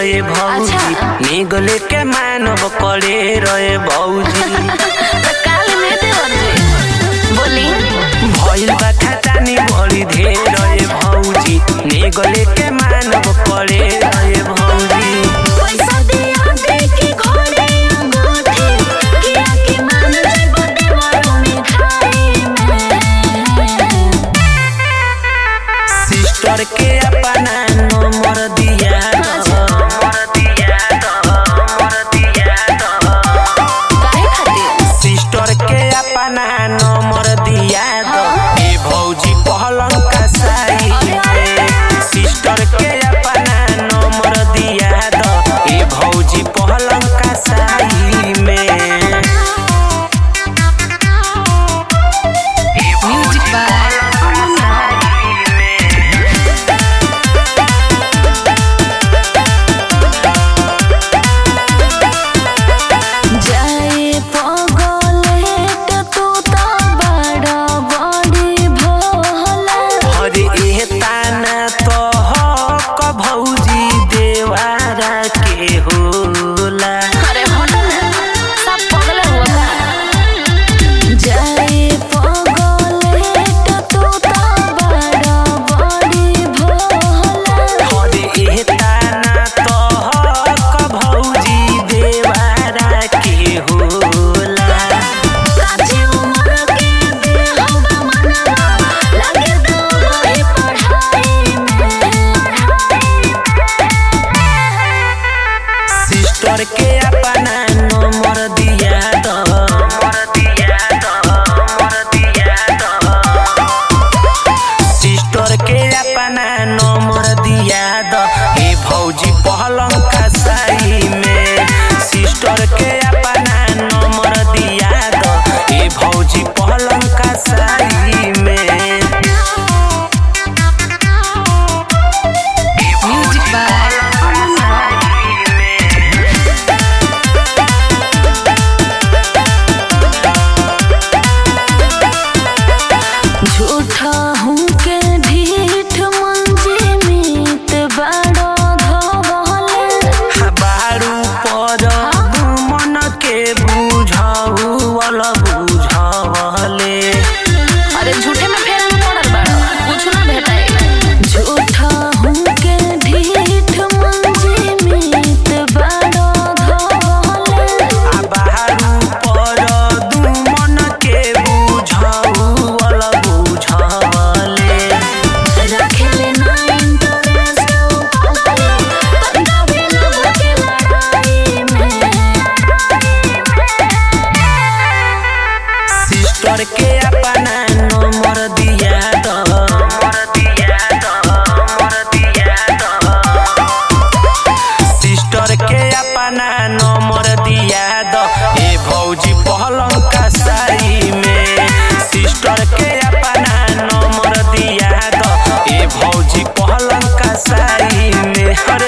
रहे भौजी अच्छा। निगले के मानव करे रहे भौजी तो काल में देवर जी बोली भइल बा खटानी बड़ी ढेर रहे भौजी निगले के मानव करे रहे भौजी पैसा दिया दे के घोड़े अंगूठी किया के मान जब देवर मिठाई में सिस्टर के अपना नंबर दिया दो नंबर दिया दो नंबर दिया दो काहे खातिर सिस्टर के अपना नंबर दिया दो ए भौजी पहलन का साई में सिस्टर के अपना नंबर दिया दो ए भौजी पहलन का साई में ए भौजी Music by पहलन का साई में जाए पगलेट तू तो बड़ा बड़ी भोला अरे ए ताना तो हक भौजी देवारा के होला अरे हटो ना सब पगला हुआ का जाए पगलेट तू तो बड़ा बड़ी भोला अरे ए ताना तो हक भौजी देवारा के होला काची उम्र के देह मनवा लगे दो वही पढ़ाई में सिस्टर के अपना नंबर दिया दो नंबर दिया दो नंबर दिया दो सिस्टर के अपना नंबर दिया दो ए भौजी पहलम का साई में सिस्टर के अपना नंबर दिया दो ए भौजी पहलम का साई में ए भौजी Music by पहलम का साई में झूठा हूँ के ढीठ मंजे मीत बड़ो धोले बारू पर मन के बुझाऊ वाला बुझावले अरे झूठे में फेरा में पड़ल बाड़ो कुछ ना भेटाई झूठा हूँ के ढीठ मंजे मीत बड़ो धोले आ बारू पर मन के बुझाऊ वाला बुझावले रखेले ना इंटरेस्ट पगले तंदा भी लब के लड़ाई में सिस्टर के अपना नंबर दिया दो नंबर दिया दो नंबर दिया दो सिस्टर के अपना नंबर दिया दो ए भौजी पहलम का साई में सिस्टर के अपना नंबर दिया दो ए भौजी पहलम का साई में अरे